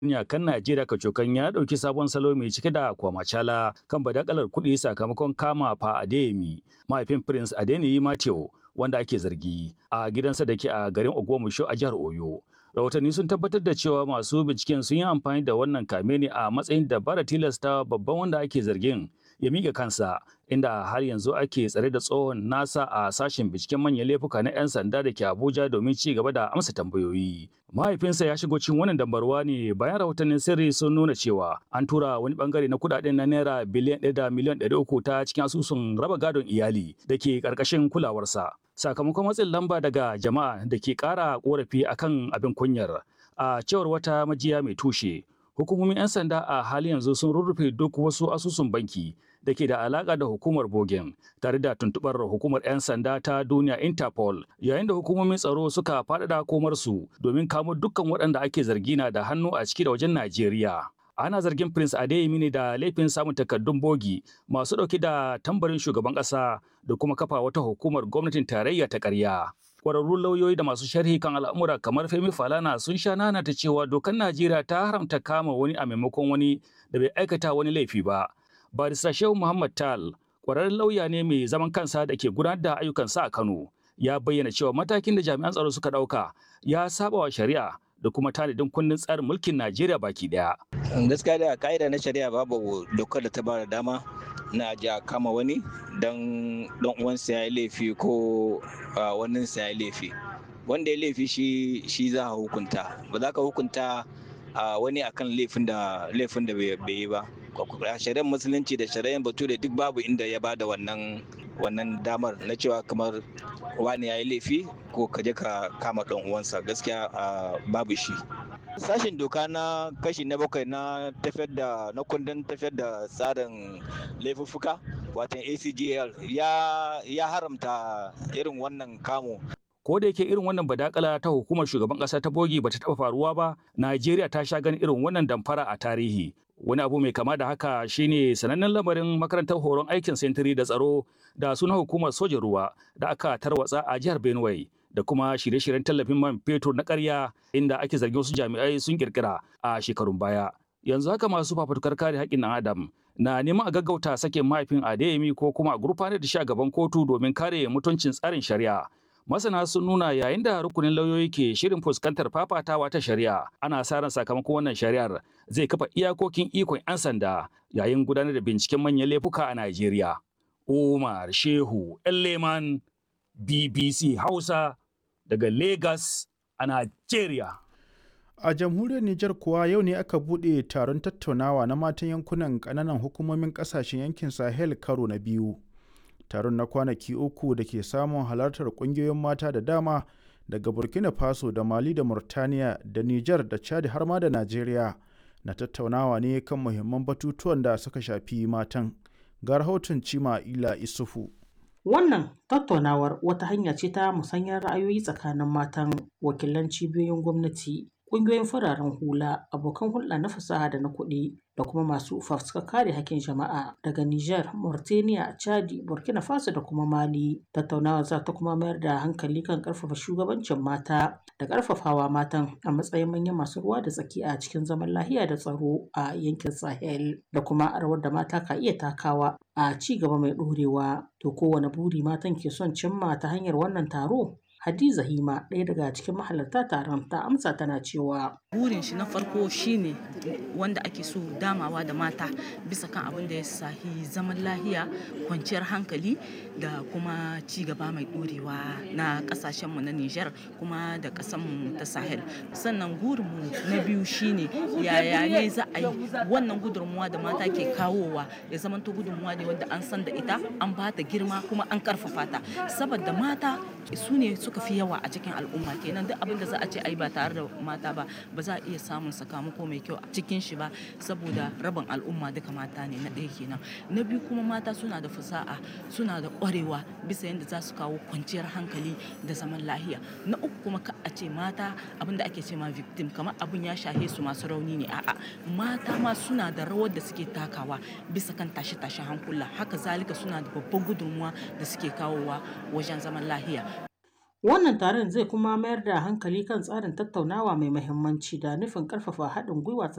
kan Najeriya kacokan ya ɗauki sabon salo mai cike da kwamacala kan badakalar kuɗi sakamakon kama fa Adeyemi mahaifin Prince Adeniyi Mateo wanda ake zargi a gidansa da ke a garin Ogbomoso a jihar Oyo. Rahotanni sun tabbatar da cewa masu binciken sun yi amfani da wannan kame ne a matsayin dabara tilasta babban wanda ake zargin ya miƙa kansa inda har yanzu ake tsare da tsohon nasa a sashen binciken manyan laifuka na 'yan sanda da ke Abuja domin ci gaba da amsa tambayoyi. Mahaifinsa ya shigo cikin wannan dambarwa ne bayan rahotannin sirri sun nuna cewa an tura wani bangare na kudaden na naira biliyan ɗaya da miliyan ɗari uku ta cikin asusun raba gadon iyali da ke ƙarƙashin kulawarsa. Sakamakon matsin lamba daga jama'a da ke ƙara ƙorafi akan abin kunyar a cewar wata majiya mai tushe. Hukumomin 'yan sanda a halin yanzu sun rurrufe duk wasu asusun banki da ke da alaƙa da hukumar Bogen tare da tuntuɓar hukumar 'yan sanda ta duniya Interpol yayin da hukumomin tsaro suka faɗaɗa komarsu domin kamo dukkan waɗanda ake zargi na da hannu a ciki da wajen Najeriya. Ana zargin Prince Adeyemi ne da laifin samun takardun bogi masu ɗauke da tambarin shugaban ƙasa da kuma kafa wata hukumar gwamnatin tarayya ta ƙarya. Kwararrun lauyoyi da masu sharhi kan al'amura kamar Femi Falana sun sha nanata cewa dokar Najeriya ta haramta kama wani a maimakon wani da bai aikata wani laifi ba. Barista Shehu Muhammad Tal, kwararren lauya ne mai zaman kansa da ke gudanar da ayyukansa a Kano, ya bayyana cewa matakin da jami'an tsaro suka ɗauka ya saba wa shari'a da kuma tanadin kundin tsarin mulkin Najeriya baki daya. Gaskiya da ka'ida na shari'a babu dokar da ta ba da dama na ji a kama wani don dan uwansa ya yi laifi ko wannan sa ya laifi. Wanda ya laifi shi shi za a hukunta. Ba za ka hukunta wani akan laifin da laifin da bai yi ba. shari'ar musulunci da shari'ar bature duk babu inda ya bada wannan wannan damar na cewa kamar wani ya yi laifi ko ka je ka kama ɗan uwansa gaskiya babu shi sashen doka na kashi na bakwai na tafiyar da na kundin tafiyar da tsarin laifuffuka watan acgl ya, ya haramta irin wannan kamo ko da yake irin wannan badakala ta hukumar shugaban kasa ta bogi bata taba faruwa ba Najeriya ta sha ganin irin wannan damfara a tarihi wani abu mai kama da haka shine sanannen lamarin makarantar horon aikin sentiri da tsaro da suna hukumar sojan ruwa da aka tarwatsa a jihar Benue da kuma shirye-shiryen tallafin man fetur na ƙarya inda ake zargin wasu jami'ai sun kirkira a shekarun baya yanzu haka masu fafutukar kare haƙƙin ɗan adam na neman a gaggauta sakin mahaifin Adeyemi ko kuma a gurfanar da shi a gaban kotu domin kare mutuncin tsarin shari'a masana sun nuna yayin da rukunin lauyoyi ke shirin fuskantar fafatawa ta shari'a ana sa ran sakamakon wannan shari'ar zai kafa iyakokin ikon 'yan sanda yayin gudanar da binciken manyan laifuka a Najeriya. Umar Shehu Leman BBC Hausa daga Lagos a Najeriya. A jamhuriyar Nijar kuwa yau ne aka buɗe taron tattaunawa na matan yankunan ƙananan hukumomin ƙasashen yankin Sahel karo na biyu. taron na kwanaki uku da ke samun halartar ƙungiyoyin mata da dama daga burkina faso da mali da murtaniya da niger da chad har ma da najeriya na tattaunawa ne kan muhimman batutuwan da suka shafi matan ga rahoton cima ila isufu Wannan tattaunawar wata hanya ce ta musanyar ra'ayoyi tsakanin matan wakilan cibiyoyin gwamnati, ƙungiyoyin fararen hula, abokan hulɗa na fasaha da na kuɗi da kuma masu fafutukar kare hakkin jama'a daga Niger, Mauritania, Chadi, Burkina Faso da kuma Mali. Tattaunawar za ta kuma mayar da hankali kan ƙarfafa shugabancin mata da ƙarfafawa matan a matsayin manyan masu ruwa da tsaki a cikin zaman lahiya da tsaro a yankin Sahel da kuma rawar da mata ka iya takawa a ci gaba mai ɗorewa. To kowane buri matan ke son cimma ta hanyar wannan taro? Hadiza Hima ɗaya daga cikin mahalarta taron ta amsa tana cewa burin shi na farko shine wanda ake so damawa da mata bisa kan abin da ya sahi zaman lahiya kwanciyar hankali da kuma ci gaba mai ɗorewa na ƙasashenmu na Nijar kuma da ƙasanmu ta Sahel sannan gurinmu na biyu shine yaya ne za a yi wannan gudunmuwa da mata ke kawowa ya zamanto gudunmuwa ne wanda an san da ita an ba ta girma kuma an karfafa ta saboda mata su ne suka fi yawa a cikin al'umma kenan duk abin da za a ce ai ba tare da mata ba ba za a iya samun sakamako mai kyau a cikin shi ba saboda rabin al'umma duka mata ne na ɗaya kenan na biyu kuma mata suna da fasaha suna da ƙwarewa bisa yadda za su kawo kwanciyar hankali da zaman lahiya na uku kuma ka a ce mata abin da ake ce ma victim kamar abin ya shahe su masu rauni ne a'a mata ma suna da rawar da suke takawa bisa kan tashe-tashen hankula haka zalika suna da babban gudunmuwa da suke kawowa wajen zaman lahiya Wannan taron zai kuma mayar da hankali kan tsarin tattaunawa mai mahimmanci da nufin ƙarfafa haɗin gwiwa